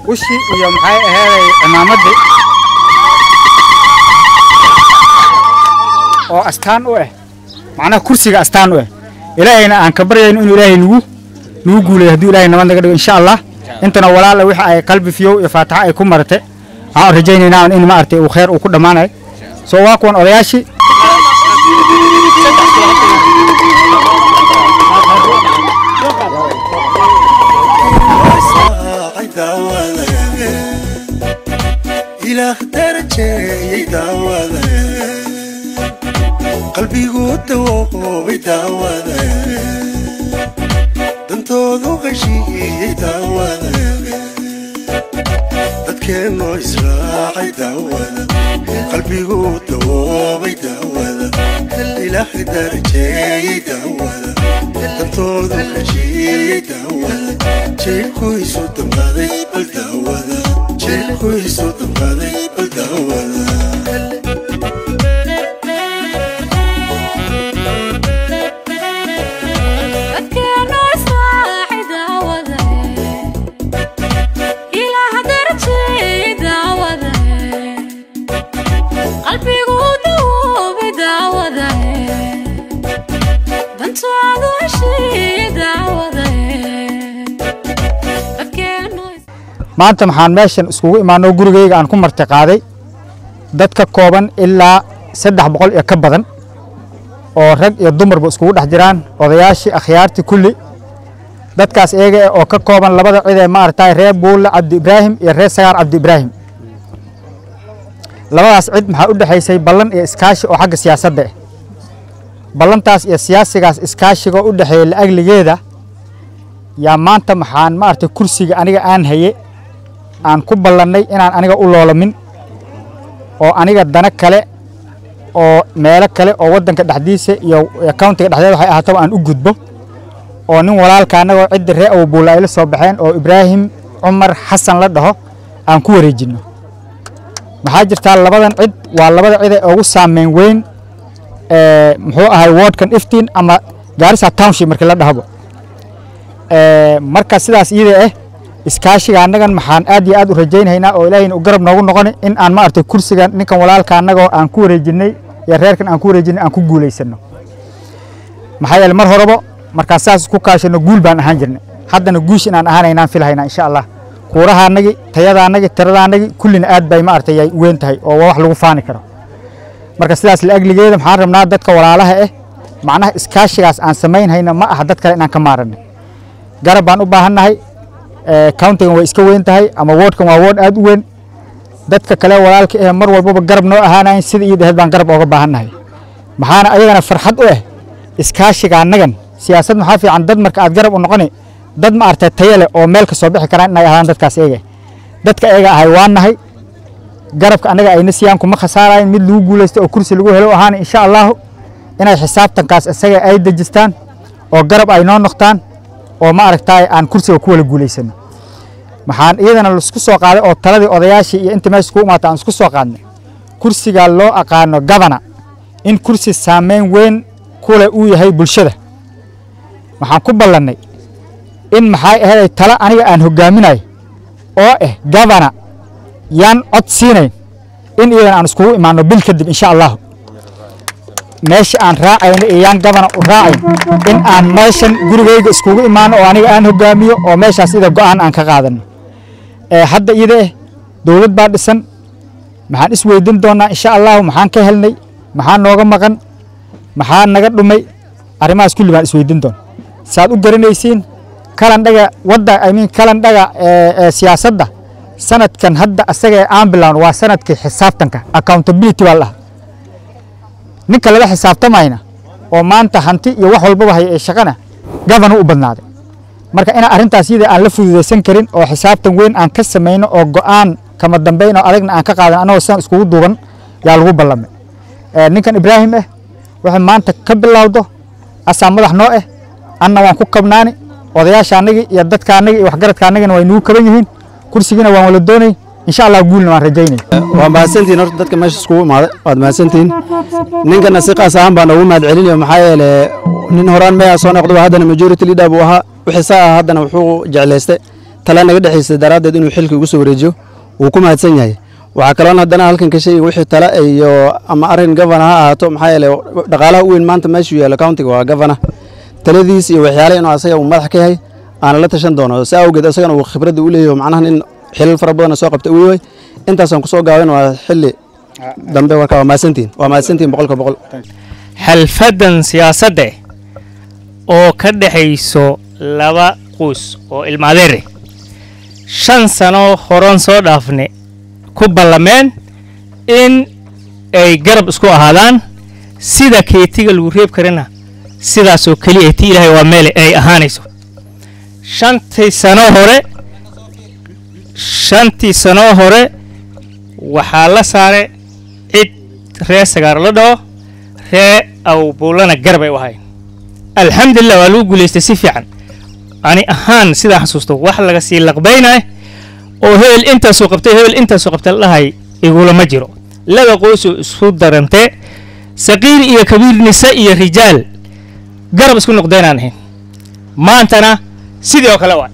ushi iyo maxay aheeday cimaamadii oo astaan u ah macnaha kursiga astaan u ah ilaahayna aan ka baryayno inuu ilaahay nagu nagu guuleeyo hadduu ilaahay nabad naga dhigo insha allah intana walaala wixii ay qalbi fiyow iyo faataxa ay ku marate waxaan rajaynaynaa in maaragtay uu khayr uu ku dhammaanayo soo waa kuwan odayaashii ilaah darajeeyey daawada qalbigu dawoobay daawada dantoodu qashiiyey daawada dadkeennoo israacay daawada qalbigu dawoobay daawada ilaah darajeeyey daawada dantoodu qashiiyey daawada jeelkuisu dambaaday bal daawada jeelkuisu dambaaday bal daawada maanta maxaan meeshan iskugu imaanoo gurigayga aan ku marti qaaday dad ka kooban ilaa saddex boqol iyo ka badan oo rag iyo dumarba iskugu dhex jiraan odayaashii akhyaartii kulli dadkaas iyaga eh oo ka kooban labada cid ee maaragtay reer buulle cabdi ibraahim iyo reer sagaar cabdi ibraahim labadaas cid maxaa u dhexaysay ballan iyo iskaashi oo xagga siyaasadda ah ballantaas iyo siyaasigaas iskaashiga u dhexeeya la'agligeeda yaa maanta maxaan maaragtay kursiga aniga aan haye aan ku ballannay inaan aniga u loolamin oo aniga dana kale oo meelo kale oo waddanka dhexdiisa iyo countiga dhexdeeda waxay ahaataba aan u gudbo oo nin walaalka annagoo cidda ree awbuulla ay la soo baxeen oo ibraahim cumar xasan la dhaho aan ku wareejinno maxaa jirtaa labadan cid waa labada cid ee ugu saameyn weyn muxuu ahay wardkan iftiin ama gaarisa township markii la dhahabo marka sidaas iyada ah iskaashiga annagan maxaan aad iyo aad u rajaynhaynaa oo ilaahayna u garab noogu noqoni in aan maaragtay kursigan ninkan walaalka annagoo aan ku wareejinnay iyo reerkan aan ku wareejinnay aan ku guulaysanno maxaa yeele mar horeba markaan saas ku kaashanno guul baan ahaan jirnay haddana guush inaan ahaanaynaan filhaynaa insha allah kuurahaannagi tayadaannagi tiradaannagi kullina aad bay maaragtay ay weyn tahay oo waa wax lagu faani karo marka sidaas la'agligeeda maxaan rabnaa dadka walaalaha ah macnaha iskaashigaas aan samaynhayna ma aha dad kale inaan ka maaranay garab baan u baahannahay countigan way iska weyn tahay ama wardkan waa ward aad u weyn dadka kale walaalka eh mar walbaba garab noo ahaanayn sida iyo dhaheed baan garab ooga baahannahay maxaana ayagana farxad u ah iskaashiga annagan siyaasad maxaa fiican dad marka aad garab u noqoni dad ma aragtay tayo leh oo meel ka soo bixi karaan inay ahaan dadkaas eega dadka eega ahay waa nahay garabka annaga ayna siiyaan kuma khasaarayn mid lagu guulaysto oo kursi lagu helo ahaana insha allahu inay xisaabtankaas isaga ay dejistaan oo garab ay noo noqtaan oo ma aragtaay aan kursiga ku wala guulaysano maxaan iyadana laisku soo qaaday oo taladii odayaashii iyo inta meesha ku imaata aan isku soo qaadnay kursiga loo aqaano gabana in kursi saameyn weyn kule uu yahay bulshada waxaan ku ballannay in maxay ahayd tala aniga aan hogaaminayo oo ah gabana yaan cod siinayn in iyadana aan iskugu imaano bil kadib insha allahu meesha aan raacayno iyo yaan gabana u raacayn in aan meeshan gurigayga iskugu imaano oo aniga aan hogaamiyo oo meeshaas ida go'aan aan ka qaadano hadda iyada eh dowlad baa dhisan maxaan is weydin doonaa insha allahu maxaan ka helnay maxaa nooga maqan maxaa naga dhumay arrimahaas kulli baan isweydin doona saad u garanaysiin kalandhaga wadda i mean kalandhaga siyaasadda sanadkan hadda asaga ee aan bilowno waa sanadkii xisaabtanka accountability baa la dhaha ninka lala xisaabtamayna oo maanta hanti iyo wax walbaba haya ee shaqana gabanu u badnaaday marka inaan arrintaas iyada aan la fududaysan karin oo xisaabtan weyn aan ka samayno oo go'aan kama dambayn oo adagna aan ka qaadan annagoo sidan iskugu duuban yaa lagu ballamay ninkan ibraahim ah waxay maanta ka bilowdo asaa madax noo ah anna waan ku kabnaani odayaasha annagii iyo dadka annagii iyo waxgaradka annagina way nugu kaban yihiin kursigiina waan wala doonay insha allah guulna waan rajaynay waa mahadsantihin horta dadka meesha iskugu imaaday waad mahadsantihin ninkana si qaas ahaan baan ugu mahad celinayo maxaa yeele nin horaan meeyaa soo noqdo haddana majority leader buu ahaa wixii saa ah haddana wuxuu jeclaystay tala naga dhexaysa daraaddeed inuu xilka igu soo wareejiyo wuu ku mahadsan yahay waxaa kaloon haddana halkan ka sheegay wixii tala iyo ama arrin gavana ha ahaato maxaa yeelay dhaqaalaha u weyn maanta meeshuu yaalo countiga waa gavana taladiis iyo waxyaale inuu asaga uu madax ka yahay aana la tashan doono si awgeed asagana uu khibradda u leeyahay macnaha nin xilal fara badan soo qabtay uu yahay intaasaan kusoo gaaban waa xilli dambe marka waa mahadsantihin waa mahadsantihin boqolka boqol xalfadan siyaasadda oo ka dhexayso laba quus oo ilmaadeere shan sano horan soo dhaafne ku ballameen in ay garab isku ahaadaan sida keetiga lagu reeb karana sidaasoo keliya ti ilaahay waa meele ay ahaanayso shantii sano hore shantii sano hore waxaa la saare cid ree sagaar la dhaho ree awbuulana garab ay u ahayn alxamdulilah waa lagu guulaystay si fiican ani ahaan sidaa xasuusto wax laga sii laqbaynay oo hebel intaasoo qabtay hebel intaasoo qabtay la dhahay igulama jiro laba qoysoo isku darantee saqiir iyo kabiir nise iyo rijaal garab isku noqdeenaan ahayn maantana sidii oo kale waay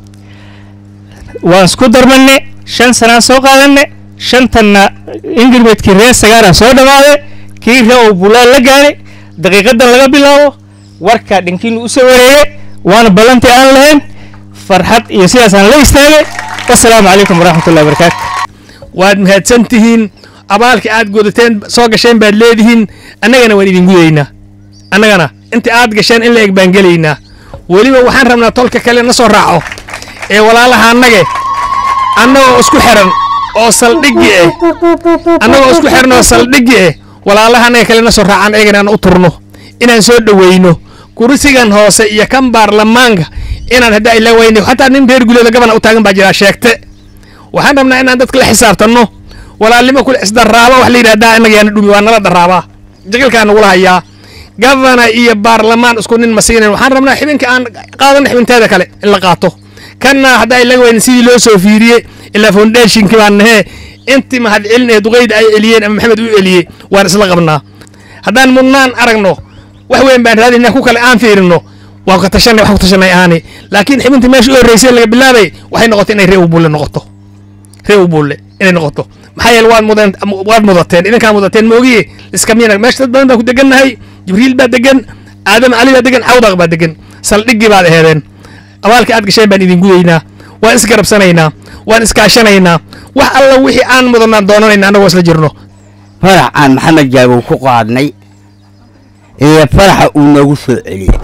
waan isku darmanne shan sanaan soo qaadanne shantanna ingirmeedkii reer sagaara soo dhammaaday kii ree oo bulaan la gaadhay daqiiqadan laga bilaabo warkaa dhinkiinu u soo wareeye waana ballantii aan lahayn farxad iyo sidaasaan la istaagay wasalaamu calaykum waraxmatullahi wabarakaatu waad mahadsan tihiin abaalka aad gudateen soo gasheen baad leedihiin annagana waan idin gudaynaa annagana inta aad gasheen in la eg baan gelaynaa weliba waxaan rabnaa tolka kale na soo raaco ee walaalaha annage annagoo isku xiran oo saldhigi eh annagoo isku xiran oo saldhigi eh walaalaha annaga kale na soo raacaan ayagana aan u turno inaan soo dhoweyno kursigan hoose iyo kan baarlamaanka inaan hadda ila weyne xataa nin reer guleeda gabana u taagan baa jiraa sheegte waxaan rabnaa inaan dadka la xisaabtanno walaalnimo kule isdaraaba wax la yidhahdaa innaga yaana dhumi waa nala daraabaa jaqilkaa nagula hayaa gavana iyo baarlamaan isku nin ma siinayn waxaan rabnaa xibinka aan qaadana xibinteeda kale in la qaato kanna haddaa ilaga weyne sidii loo soo fiiriyey ilaa foundationkii baan nahee intii mahad celin ee duqayda ay eliyeen ama maxamed u eliyey waan isla qabnaa haddaan mudnaan aragno wax weyn baan raadinaa ku kale aan fiirino waan ka tashanay wax ku tashanay aani laakiin xibintii meesha u horreysay laga bilaabay waxay noqotay inay ree u bulle noqoto ree u bulle inay noqoto maxaa yeele waad mudeen waad mudateen idinkaa mudateen moogiye iskamiyana meesha dad badan baa ku degannahay jibriil baa degan aadam cali baa degan cawdaq baa degan saldhiggii baad aheedeen abaalka aad gasheen baan idin gudaynaa waan isgarabsanaynaa waan iskaashanaynaa wax alla wixii aan mudanaan doonanayna annagoo isla jirno farax aan maxamed jaabow ku qaadnay iyo faraxa uu noogu soo celiyey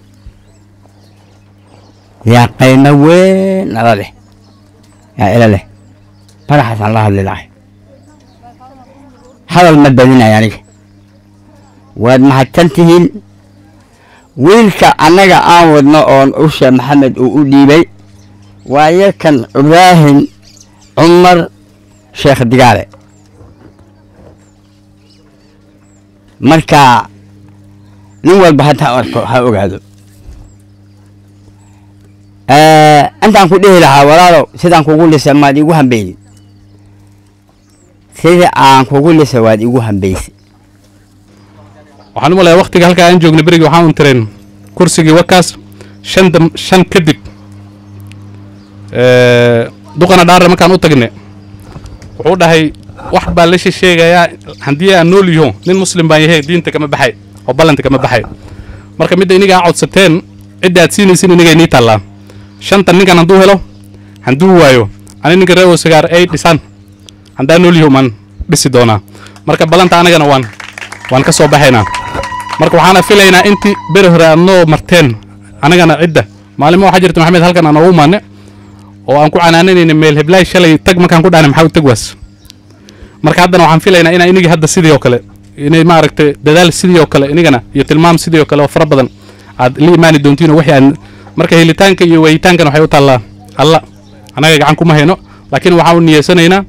yaa qaymo weyn nala leh yaa ila leh faraxaasaan la hadli lahay hadal ma badinay aniga waad mahadsan tihiin wiilka annaga aan wadno oon usha maxamed uu u dhiibay waa yarkan ibraahim cumar sheekh digaale marka nin walba hadda arko ha ogaado intaan ku dhihi lahaa walaalow sidaan kugu lisa maad igu hambeynin sida aan kugu lisa waad igu hambaysay waxaan u malayaa waktiga halkaa aan joogna berigii waxaan un tireen kursigii wakaas shan dam shan kadib duqana dhaarre markaan u tagne wuxuu dhahay wax baa la sheegayaa haddii aan nool yaho nin muslim baan yahay diinta kama baxay oo ballanta kama baxay marka midda iniga aan codsateen cidda aad siinaysin inigay nii taallaa shanta ninkan hadduu helo hadduu waayo ani ninka reewo sigaar ay dhisaan haddaan nool yaho maan dhisi doonaa marka ballanta anagana waan waan ka soo baxaynaa marka waxaana filaynaa intii beri hore aad noo marteen anagana cidda maalimo waxaa jirta maxamed halkan aan noogu maane oo aan ku canaananayna meel heblaay shalay tag markaan ku dhahna maxaa u tag waas marka haddana waxaan filaynaa inaa inigii hadda sidii oo kale inay maaragtay dadaal sidii oo kale inigana iyo tilmaam sidii oo kale oo fara badan aad la imaani doontiin oo wixii aan marka helitaanka iyo wayitaankan waxay u taallaa alla annaga gacan kuma hayno laakiin waxaan u niyeysanaynaa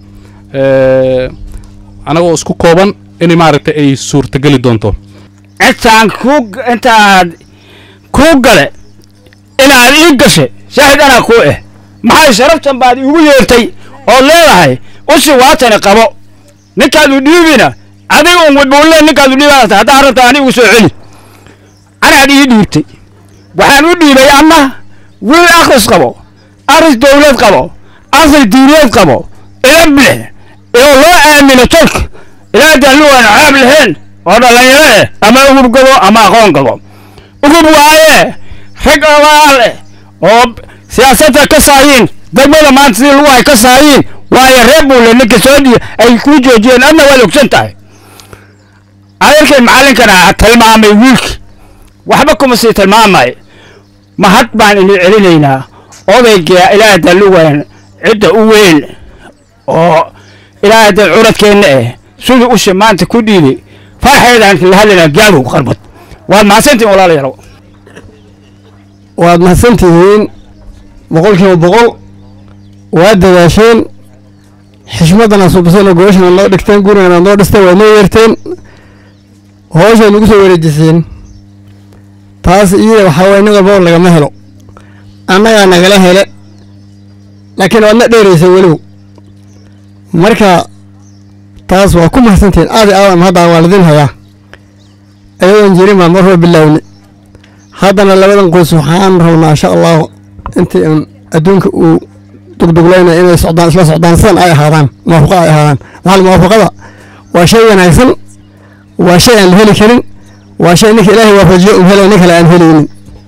anagoo isku kooban in maaragtay ay suurtageli doonto intaan ku intaad kuu gale inaad ii gashay shaahid anaa kuu eh maxay sharaftan baad iigu yeertay oo leedahay usi waatani qabo ninkaadu dhiibina adiga un wadbuulle ninkaadu dhiibaata haddaa rabta ani igu soo celi anaad ii dhiibtay waxaan u dhiibay ama wiil akhris qabo aris dowlad qabo asri diineed qabo ilan bilix oo loo aamino tolka ilaa daallu aan caab lahayn oo dhallinyaro eh ama ugub gabo ama aqoon gabo ugub waaye rag abaal eh oo siyaasadda ka saayiin degmada maanta sidii lagu hay ka saayiin waayo reer buule ninka soo dhiya ay kuu joojiyeen adna waad ogsan tahay adeerkay macallinkana tilmaamay wiilki waxba kuma sii tilmaamay mahad baan idin celinaynaa odayga ilaaha dalluwan cidda u weyn oo ilaaha dal curadkeenna eh siduu usha maanta ku dhiibay farxeedaan la hadlaynaa gaabow qarbad waad mahadsantihin walaalayaalow waad mahadsantihiin boqolkiiba boqol waad dadaasheen xishmadana subasana gooshana noo dhigteen gurigana noo dhisteen waad noo yeerteen hooshay nagu soo wareejiseen taas iyada waxaa waye nin walbaba lagama helo annagaa nagala hele laakiin waadna dheeraysa weliw marka taas waa ku mahadsantihiin aadi aadan hadda waa lidin hayaa ayadoon jirin baan mar hore bilaawni haddana labadan qoys waxaan rabnaa insha allahu intii un adduunka uu dugduglayna inay socdaan isla socdaan sidan ay ahaadaan muwaafaqa ay ahaadaan maxaa muwaafaqada waa shay wanaagsan waa shay aan la heli karin waa shay ninka ilaahay waafajiyo um helay nin kale aan helaynin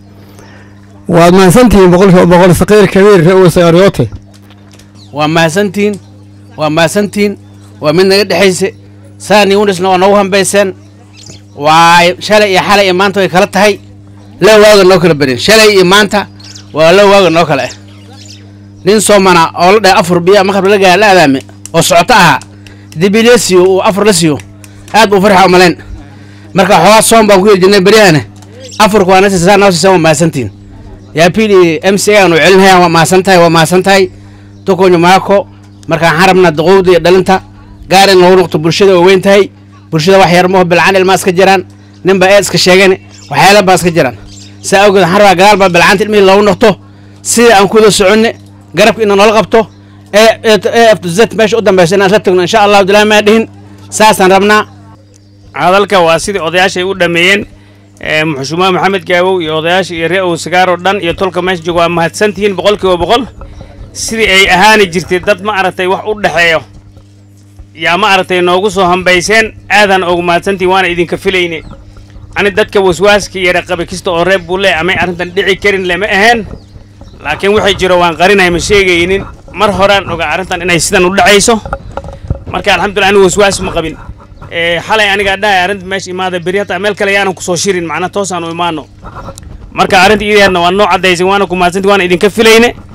waad mahadsantihiin boqolkiiba boqol saqiir kabiir re'we sagaariyoote waa mahadsantihiin waa mahadsantihiin waa mid naga dhexayse saan yunisna waa noogu hambayseen waa shalay iyo xalay iyo maanta way kala tahay la waaga noo kala berin shalay iyo maanta waa la waaga noo kala ah nin soomana oo la dhahay afur biya maqrib la gaara la adaame oo socoto ahaa dibi la siiyo uu afur la siiyo aad buu farxa umalayn marka xoogaa soom baan ku yiri jirnay beryahana afurka waa nasiisa saa noo siisan waa mahadsantihiin yaa pili m c aan u celinayaan waa mahadsan tahay waa mahadsan tahay tukunyo maako marka waxaan rabnaa duqowda iyo dhalinta gaar in lagu noqto bulshada waa weyn tahay bulshada wax yar maho bilcaan ilmaa iska jiraan nin baa eed iska sheegeen waxyaala baa iska jiraan saa awgeed waxaan rabaa gadaal baa bilcaanta ilmihii loogu noqto sida aan kuwada soconne garabka ina noola qabto ee ee z meesha u dambaysa inaan isla tagno insha allahu dilaa maa dhihin saasaan rabnaa hadalka waa sidii odayaashay u dhameeyeen muxushuma maxamed gaabow iyo odayaasha iyo ree ow sagaaroo dhan iyo tolka meesha jooga waa mahadsantihiin boqolkiiba boqol sidii ay ahaani jirtay dad ma aragtay wax u dhexeeyo yaa ma aragtay noogu soo hambayseen aadaan ogu mahadsantihiin waana idinka filayne ani dadka waswaaska iyo raqabe kasta oo reeb buu le amay arrintan dhici karin lama ahayn laakiin waxay jiro waan qarinay ma sheegaynin mar horaan ogaa arrintan inay sidan u dhacayso marka alxamdulillah anigu waswaas ma qabin xalay anigaa dhahay arrinta meesha imaada beri hataa meel kale yaanan kusoo shirin macnaa toosaan u imaano marka arrinta iideedna waa noo caddaysay waana ku mahadsanti waana idinka filayne